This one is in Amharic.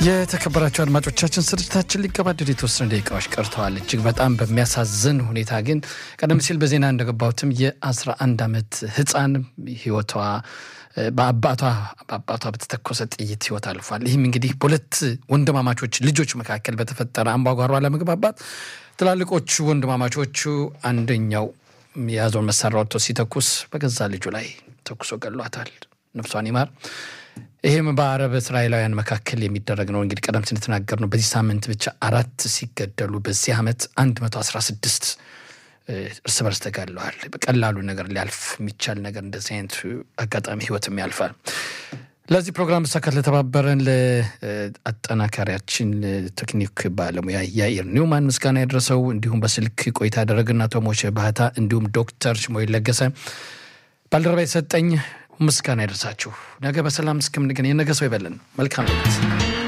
የተከበራቸው አድማጮቻችን ስርጭታችን ሊገባደድ የተወሰኑ ደቂቃዎች ቀርተዋል። እጅግ በጣም በሚያሳዝን ሁኔታ ግን ቀደም ሲል በዜና እንደገባሁትም የ11 ዓመት ህፃን ህይወቷ በአባቷ በአባቷ በተተኮሰ ጥይት ህይወት አልፏል። ይህም እንግዲህ በሁለት ወንድማማቾች ልጆች መካከል በተፈጠረ አምባጓሮ አለመግባባት ትላልቆቹ ወንድማማቾቹ አንደኛው የያዘውን መሳሪያ ወጥቶ ሲተኩስ በገዛ ልጁ ላይ ተኩሶ ገሏታል። ነፍሷን ይማር። ይህም በአረብ እስራኤላውያን መካከል የሚደረግ ነው። እንግዲህ ቀደም ሲል የተናገር ነው። በዚህ ሳምንት ብቻ አራት ሲገደሉ በዚህ ዓመት 116 እርስ በርስ ተጋድለዋል። በቀላሉ ነገር ሊያልፍ የሚቻል ነገር እንደዚህ አይነት አጋጣሚ ህይወትም ያልፋል። ለዚህ ፕሮግራም መሳካት ለተባበረን ለአጠናካሪያችን ቴክኒክ ባለሙያ ያኢር ኒውማን ምስጋና ያደረሰው እንዲሁም በስልክ ቆይታ ያደረግና ቶሞች ባህታ እንዲሁም ዶክተር ሽሞይ ለገሰ ባልደረባ የሰጠኝ ምስጋና ያደርሳችሁ። ነገ በሰላም እስከምንገናኝ የነገ ሰው ይበለን። መልካም ሌሊት።